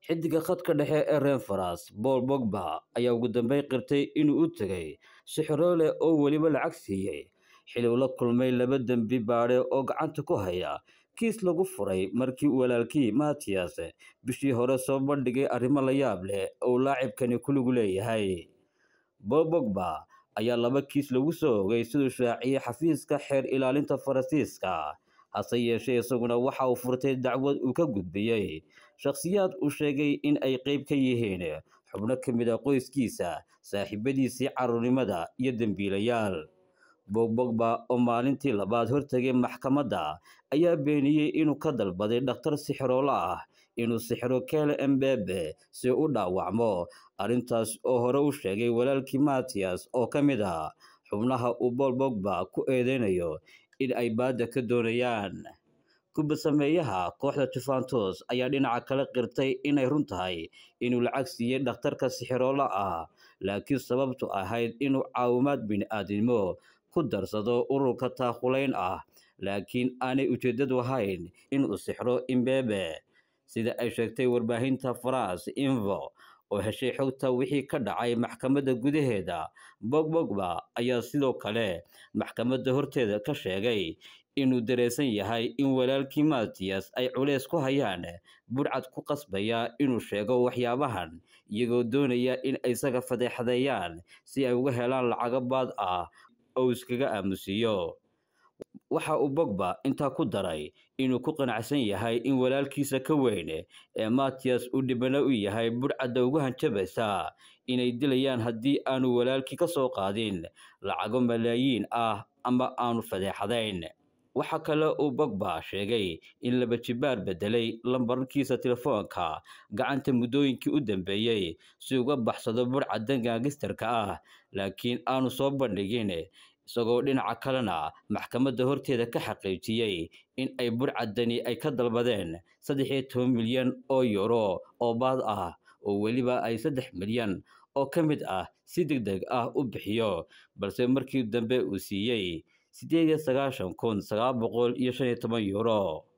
xidiga khadka dhexe ee reer faras paul bogba ayaa ugu dambeyn qirtay inuu u tegay sixiroole oo weliba lacag siiyey xili uu la kulmay laba dembi baadhe oo gacanta ku haya kiis lagu furay markii walaalkii matiyas bishii hore soo bandhigay arrimo la yaab leh oo laacibkani kuligu leeyahay paul bogba ayaa laba kiis lagu soo ogay siduu shaaciyey xafiiska xeer ilaalinta faransiiska hase yeeshee isaguna waxa uu furtay dacwad uu ka gudbiyey shakhsiyaad uu sheegay in ay qeyb ka yihiin xubno ka mid a qoyskiisa saaxiibadiisii caruurnimada iyo dembiilayaal bogbogba oo maalintii labaad hortegay maxkamadda ayaa beeniyey inuu ka dalbaday dhakhtar sixiroolo ah inuu sixiro kele embebe si u dhaawacmo arrintaas oo hore u sheegay walaalkii matiyas oo ka mid ah xubnaha uu bool bogba ku eedeynayo in ay baadda ka doonayaan kubadsameeyaha kooxda juventus ayaa dhinaca kale qirtay inay run tahay inuu lacag siiyey dhakhtarka sixiroolo ah laakiin sababtu ahayd inuu caawimaad bini-aadnimo ku darsado ururka taakulayn ah laakiin aanay ujeeddadu ahayn inuu sixro imbebe sida ay sheegtay warbaahinta faras invo oo heshay xogta wixii ka dhacay maxkamadda gudaheeda bogbogba ayaa sidoo kale maxkamadda horteeda ka sheegay inuu dareensan yahay in walaalkii matiyas ay culeys ku hayaan burcad ku qasbaya inuu sheego waxyaabahan iyagoo doonaya in ay isaga fadeexadeeyaan si ay uga helaan lacago baad ah oo iskaga aamusiiyo waxa uu bogba intaa ku daray inuu ku qanacsan yahay in walaalkiisa ka weyn ee matiyas uu dhibano u yahay burcadda ugu hanjabaysa inay dilayaan haddii aanu walaalkii ka soo qaadin lacago malaayiin ah ama aanu fadeexadayn waxaa kale uu bogba sheegay in laba jibaar bedelay lambarkiisa telefoonka gacanta muddooyinkii u dambeeyey si uga baxsado burcadda gaagistarka ah laakiin aanu soo bandhigin isagoo dhinaca kalena maxkamadda horteeda ka xaqiijiyey in ay burcaddani ay ka dalbadeen saddex iyo toban milyan oo yuro oo baad ah oo weliba ay saddex milyan oo ka mid ah si deg deg ah u bixiyo balse markii dambe uu siiyey siddeed iyo sagaashan kun sagaal boqol iyo shan iyo toban yuro